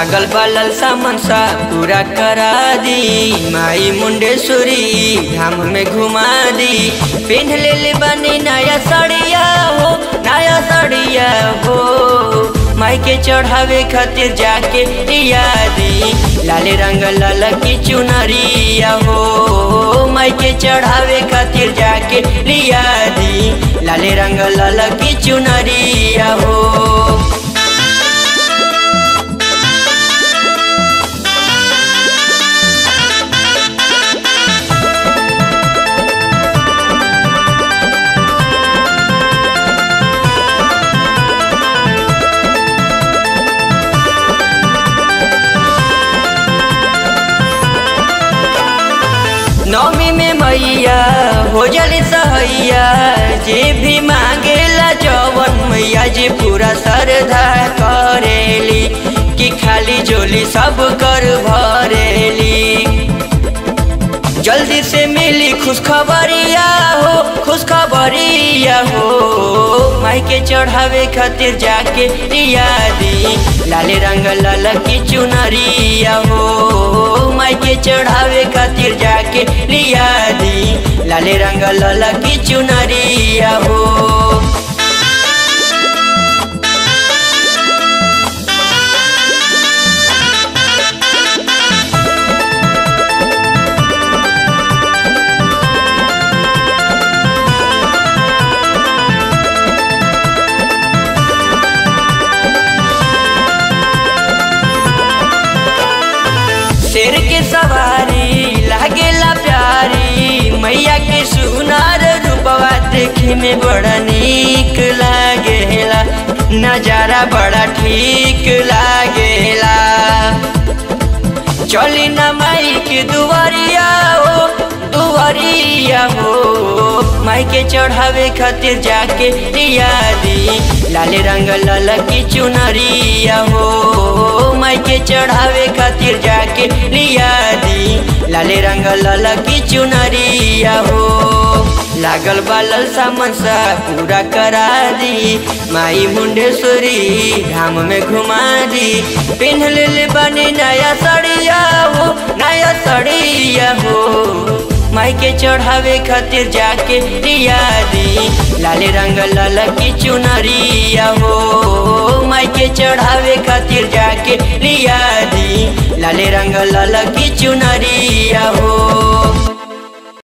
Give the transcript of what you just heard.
लागल बालल सामन सा पूरा करा दी माई मुंडेश्वरी धाम में घुमा दी पिन्ह ले ले बनी नया साड़िया हो नया साड़िया हो माई के चढ़ावे खातिर जाके दिया दी लाले रंग लाल की चुनरिया हो माई के चढ़ावे खातिर जाके लिया दी लाले रंग लाल की चुनरिया हो नौमी में मैया हो जली सहैया जे भी मांगेला जवन मैया जी पूरा श्रद्धा करेली कि खाली जोली सब कर भरेली जल्दी से मिली खुशखबरिया हो खुशखबरिया हो माई के चढ़ावे खातिर जाके दिया दी लाले रंग लाल की चुनरिया हो माई के चढ़ावे खातिर जाके लिया दी लाले रंग लाल की चुनरिया हो शेर के सवारी लागेला प्यारी मैया के सुनार रूपवा देखे में बड़ा नीक लागेला नजारा बड़ा ठीक लागेला चली न माई के दुआरिया हो दुआरिया हो माई के चढ़ावे खातिर जाके दिया दी लाले रंग लाल की चुनरिया हो माई के चढ़ावे खातिर जाके लिया दी लाले रंग लाल की चुनरिया हो लागल बालल सामन सा पूरा करा दी माई मुंडेश्वरी धाम में घुमा दी पिन्ह ले ले बनी नया साड़िया हो नया साड़िया हो माई के चढ़ावे खातिर जाके दिया दी लाले रंग लाल की चुनरिया हो माई के चढ़ावे खातिर जाके लिया दी लाले रंग लाल की चुनरिया हो